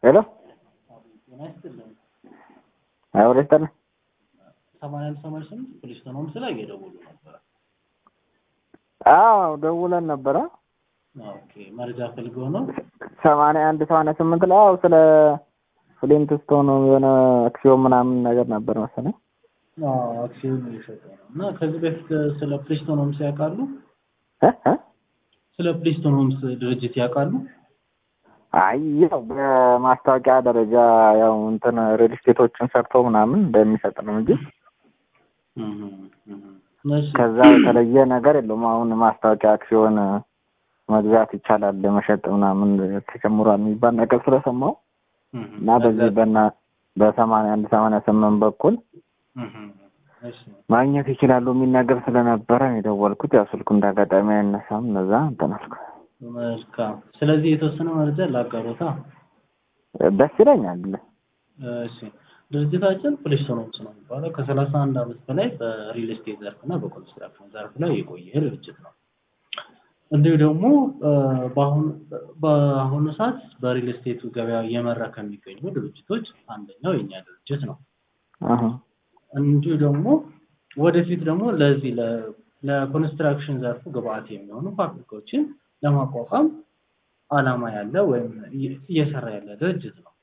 ሄሎ ጤና ይስጥልን። አይ ወደ ስጠን ሰማንያ አንድ ሰማንያ ስምንት ፖሊስ ሆኖምስ ላይ እየደወሉ ነበረ። አዎ ደውለን ነበረ ኦኬ መረጃ ፈልገው ነው። ሰማንያ አንድ ሰማንያ ስምንት ላይ አዎ ስለ ፍሊንት ስቶን የሆነ አክሲዮን ምናምን ነገር ነበር መሰለኝ አዎ አክሲዮን እየሸጠ ነው እና ከዚህ በፊት ስለ ፕሪስቶን ሆምስ ያውቃሉ? እ እ ስለ ፕሪስቶን ሆምስ ድርጅት ያውቃሉ? አይ ያው በማስታወቂያ ደረጃ ያው እንትን ሪል ስቴቶችን ሰርቶ ምናምን እንደሚሰጥ ነው እንጂ እህ እህ እሺ ከዛ የተለየ ነገር የለውም። አሁን ማስታወቂያ አክሲዮን መግዛት ይቻላል መሸጥ ምናምን ተጨምሯል የሚባል ነገር ስለሰማው እህ እና በዚህ በና በሰማንያ አንድ ሰማንያ ስምንት በኩል እህ እሺ ማግኘት ይችላሉ የሚል ነገር ስለነበረ ነው የደወልኩት። ያው ስልኩ እንዳጋጣሚ አይነሳም። እነዛ እንትን አልኩ። መልካም። ስለዚህ የተወሰነ መረጃ ላጋሮታ። ደስ ይለኛል። እሺ ድርጅታችን ፕሊስቶን ሆምስ ነው የሚባለው ከሰላሳ አንድ ዓመት በላይ በሪል ስቴት ዘርፍ እና በኮንስትራክሽን ዘርፍ ላይ የቆየ ድርጅት ነው። እንዲሁ ደግሞ በአሁኑ በአሁኑ ሰዓት በሪል ስቴቱ ገበያ እየመራ ከሚገኙ ድርጅቶች አንደኛው የኛ ድርጅት ነው። አሀ እንዲሁ ደግሞ ወደፊት ደግሞ ለዚህ ለ- ለኮንስትራክሽን ዘርፉ ግብአት የሚሆኑ ፋብሪካዎችን ለማቋቋም አላማ ያለ ወይም እየ- እየሰራ ያለ ድርጅት ነው።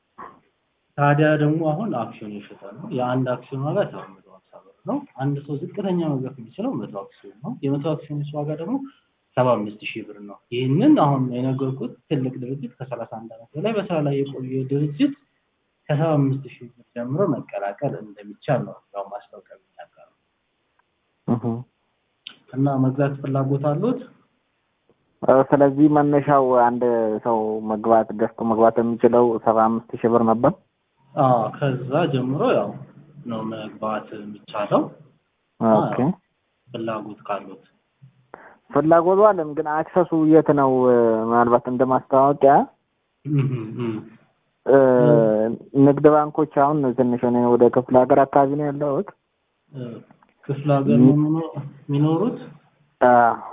ታዲያ ደግሞ አሁን አክሲዮን ይሸጣል ነው። የአንድ አክሲዮን ዋጋ ሰባት መቶ ሀምሳ ብር ነው። አንድ ሰው ዝቅተኛ መግዛት የሚችለው መቶ አክሲዮን ነው። የመቶ አክሲዮኖች ዋጋ ደግሞ ሰባ አምስት ሺህ ብር ነው። ይህንን አሁን የነገርኩት ትልቅ ድርጅት ከሰላሳ አንድ ዓመት በላይ በስራ ላይ የቆየ ድርጅት ከሰባ አምስት ሺህ ብር ጀምሮ መቀላቀል እንደሚቻል ነው ያው ማስታወቂያ የሚናገረው እህ እና መግዛት ፍላጎት አሉት? እ ስለዚህ መነሻው አንድ ሰው መግባት ገዝቶ መግባት የሚችለው ሰባ አምስት ሺህ ብር ነበር። አዎ ከዛ ጀምሮ ያው ነው መግባት የሚቻለው ኦኬ ፍላጎት ካሉት። ፍላጎቱ አለም፣ ግን አክሰሱ የት ነው? ምናልባት እንደ ማስታወቂያ እህ እህ እ ንግድ ባንኮች አሁን ትንሽ እኔ ወደ ክፍለ ሀገር አካባቢ ነው ያለሁት። እ ክፍለ ሀገር ነው የሚኖ- የሚኖሩት? አ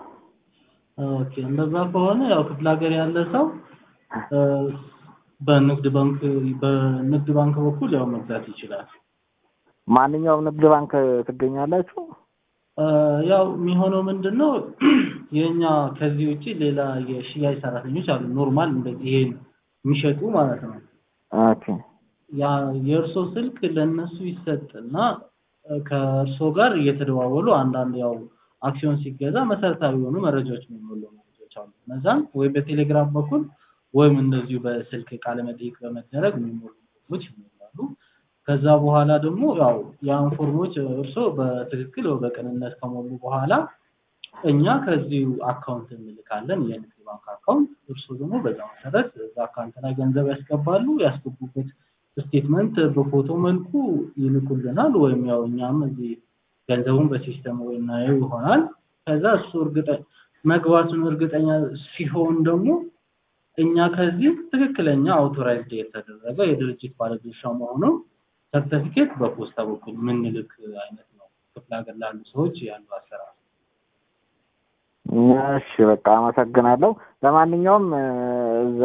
ኦኬ እንደዛ ከሆነ ያው ክፍለ ሀገር ያለ ሰው እ በንግድ ባንክ በንግድ ባንክ በኩል ያው መግዛት ይችላል። ማንኛውም ንግድ ባንክ ትገኛላችሁ? እ ያው የሚሆነው ምንድን ነው የኛ ከዚህ ውጪ ሌላ የሽያጭ ሰራተኞች አሉ። ኖርማል እንደዚህ ይሄን የሚሸጡ ማለት ነው። ኦኬ ያ የእርሶ ስልክ ለእነሱ ይሰጥና እ ከእርሶ ጋር እየተደዋወሉ አንዳንድ ያው አክሲዮን ሲገዛ መሰረታዊ የሆኑ መረጃዎች የሚሞሉ መረጃዎች አሉ። እነዛን ወይ በቴሌግራም በኩል ወይም እንደዚሁ በስልክ ቃለ መጠይቅ በመደረግ የሚሞሉ ፎርሞች ይሞላሉ። ከዛ በኋላ ደግሞ ያው ያን ፎርሞች እርሶ በትክክል ወይ በቅንነት ከሞሉ በኋላ እኛ ከዚሁ አካውንት እንልካለን፣ የንግድ ባንክ አካውንት። እርሶ ደግሞ በዛ መሰረት እዛ አካውንት ላይ ገንዘብ ያስገባሉ። ያስገቡበት ስቴትመንት በፎቶ መልኩ ይልኩልናል፣ ወይም ያው እኛም እዚህ ገንዘቡን በሲስተም ወይ እናየው ይሆናል። ከዛ እሱ እርግጠ መግባቱን እርግጠኛ ሲሆን ደግሞ እኛ ከዚህ ትክክለኛ አውቶራይዝድ የተደረገ የድርጅት ባለድርሻ መሆኑ ሰርተፊኬት በፖስታ በኩል የምንልክ አይነት ነው። ክፍለ ሀገር ላሉ ሰዎች ያሉ አሰራር። እሺ በቃ አመሰግናለሁ። ለማንኛውም እ እዛ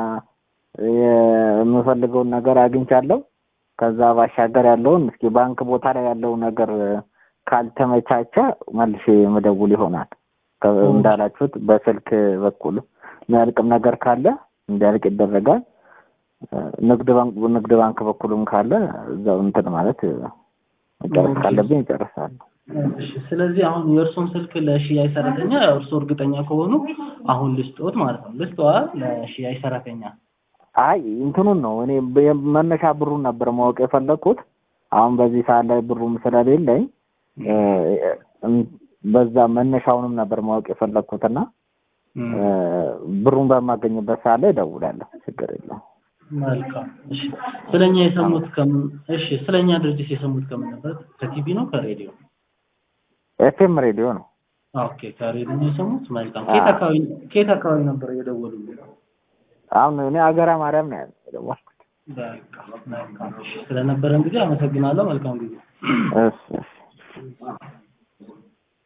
የምፈልገውን ነገር አግኝቻለሁ። ከዛ ባሻገር ያለውን እስኪ ባንክ ቦታ ላይ ያለው ነገር ካልተመቻቸ መልሼ መደውል ይሆናል። ከ- እንዳላችሁት በስልክ በኩል የሚያልቅም ነገር ካለ እንዲያልቅ ይደረጋል። እ ንግድ ባንክ ንግድ ባንክ በኩልም ካለ እዛው እንትን ማለት መጨረስ ካለብኝ ይጨርሳሉ። እሺ ስለዚህ አሁን የእርሶን ስልክ ለሽያጭ ሰራተኛ ያው እርሶ እርግጠኛ ከሆኑ አሁን ልስጦት ማለት ነው። ልስጠዋል ለሽያጭ ሰራተኛ። አይ እንትኑን ነው እኔ በ- መነሻ ብሩን ነበር ማወቅ የፈለግኩት። አሁን በዚህ ሰዓት ላይ ብሩም ስለሌለኝ እ እም- በዛ መነሻውንም ነበር ማወቅ የፈለግኩትና እም፣ እ ብሩን በማገኝበት ሰዓት ላይ እደውላለሁ። ችግር የለውም። መልካም። እሺ ስለኛ የሰሙት ከምን? እሺ ስለኛ ድርጅት የሰሙት ከምን ነበር? ከቲቪ ነው ከሬዲዮ? ኤፍኤም ሬዲዮ ነው። ኦኬ ከሬዲዮ ነው የሰሙት። መልካም። ከየት አካባቢ ከየት አካባቢ ነበር እየደወሉልኝ? አሁን እኔ አገራ ማርያም ነው ያለው የደወልኩት። በቃ መልካም። እሺ ስለነበረን ጊዜ አመሰግናለሁ። መልካም ጊዜ። እሺ